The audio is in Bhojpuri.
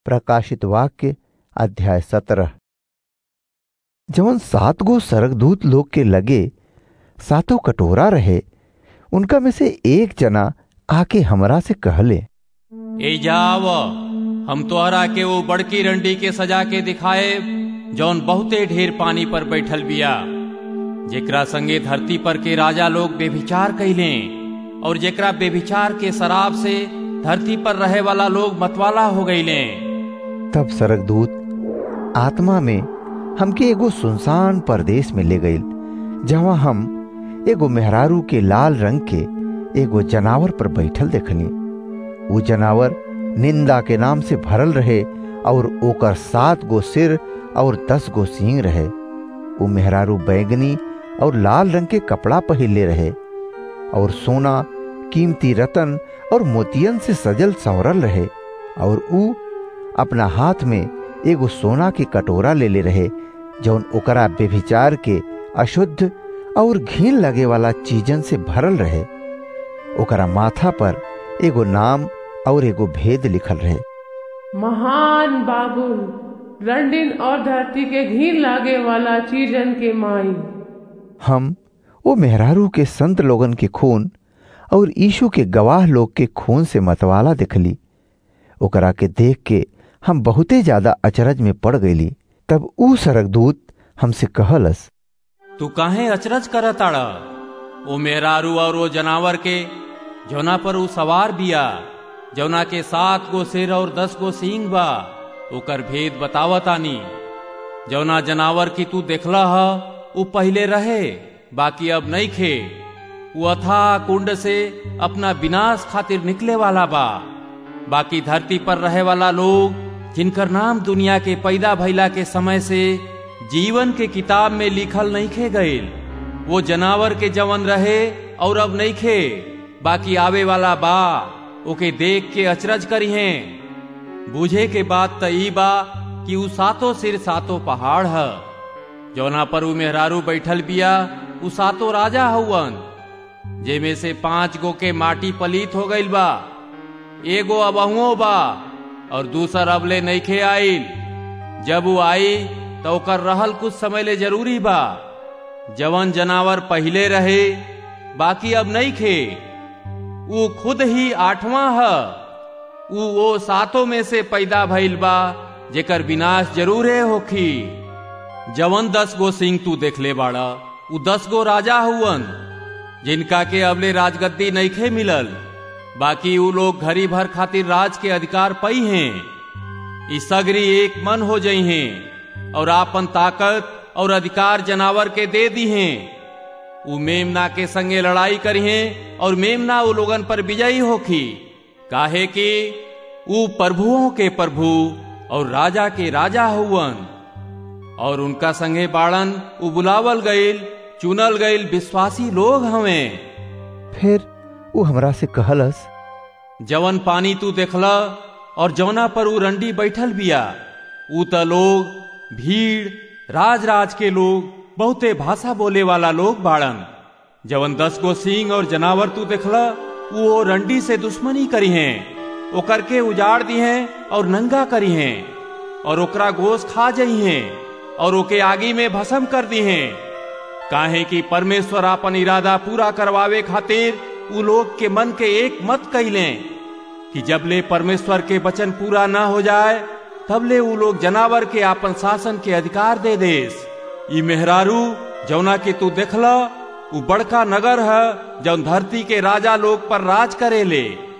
प्रकाशित वाक्य अध्याय सत्रह जवन सात गो सरगदूत लोग के लगे सातों कटोरा रहे उनका में से एक जना आके हमरा से कहले ए जाव हम तोहरा के वो बड़की रंडी के सजा के दिखाए जौन बहुते ढेर पानी पर बैठल बिया जेकरा संगे धरती पर के राजा लोग बेभिचार कैले और जेकरा बेभिचार के शराब से धरती पर रहे वाला लोग मतवाला हो गईले तब सरगदूत आत्मा में हमके एगो सुनसान परदेश में ले गईल जहाँ हम एगो मेहरारू के लाल रंग के एगो जनावर पर बैठल देखली वो जनावर निंदा के नाम से भरल रहे और ओकर सात गो सिर और दस गो सींग रहे वो मेहरारू बैगनी और लाल रंग के कपड़ा पहिरले रहे और सोना कीमती रतन और मोतियन से सजल संवरल रहे और ऊ अपना हाथ में एगो सोना के कटोरा ले ले रहे जौन ओकरा बेभिचार के अशुद्ध और घीन लगे वाला चीजन से भरल रहे ओकरा माथा पर एगो नाम और एगो भेद लिखल रहे महान बाबुल रंडिन और धरती के घीन लागे वाला चीजन के माई हम वो मेहरारू के संत लोगन के खून और यीशु के गवाह लोग के खून से मतवाला देखली ओकरा के देख के हम बहुते ज्यादा अचरज में पड़ गईली तब ऊ सरगदूत हमसे कहलस तू काहे अचरज कर ताड़ा वो मेहरारू और वो जनावर के जौना पर ऊ सवार बिया जौना के सात गो सिर और दस गो सींग बा ओकर भेद बतावतानी जौना जनावर की तू देखला ह ऊ पहले रहे बाकी अब नहीं खे वो अथा कुंड से अपना विनाश खातिर निकले वाला बा बाकी धरती पर रहे वाला लोग जिनकर नाम दुनिया के पैदा भइला के समय से जीवन के किताब में लिखल नहीं खे गईल वो जनावर के जवन रहे और अब नहीं खे बाकी आवे वाला बा ओके देख के अचरज करी हैं बूझे के बात त ई बा कि ऊ सातों सिर सातों पहाड़ है जौना पर ऊ मेहरारू बैठल बिया ऊ सातों राजा हउवन जेमे से पांच गो के माटी पलीत हो गईल बा एगो अबहुओ बा और दूसर अबले नईखे आईल जब वो आई तो ओकर रहल कुछ समय ले जरूरी बा जवन जनावर पहले रहे बाकी अब नहीं खे वो खुद ही आठवां है वो वो सातों में से पैदा भइल बा जेकर विनाश जरूरे होखी जवन दस गो सिंह तू देख ले बाड़ा उ दस गो राजा हुवन जिनका के अबले राजगद्दी नईखे मिलल बाकी उ लोग घड़ी भर खातिर राज के अधिकार पई हैं ई सगरी एक मन हो जई हैं और आपन ताकत और अधिकार जनावर के दे दी हैं उ मेमना के संगे लड़ाई करी हैं और मेमना उ लोगन पर विजयी होखी काहे कि उ प्रभुओं के प्रभु और राजा के राजा हुवन और उनका संगे बाड़न उ बुलावल गईल चुनल गईल विश्वासी लोग हमें फिर वो हमरा से कहलस जवन पानी तू देखला और जवना पर ऊ रंडी बैठल बिया ऊ त लोग भीड़ राज राज के लोग बहुते भाषा बोले वाला लोग बाड़न जवन दस गो सिंह और जनावर तू देखला ऊ वो रंडी से दुश्मनी करी हैं ओकर के उजाड़ दी हैं और नंगा करी हैं और ओकरा गोश खा जई हैं और ओके आगी में भस्म कर दी हैं काहे कि परमेश्वर अपन इरादा पूरा करवावे खातिर उ लोग के मन के एक मत कैले कि जब ले परमेश्वर के वचन पूरा ना हो जाए तब ले उ लोग जनावर के आपन शासन के अधिकार दे देस ई मेहरारू जौना के तू देखला उ बड़का नगर है जौन धरती के राजा लोग पर राज करे ले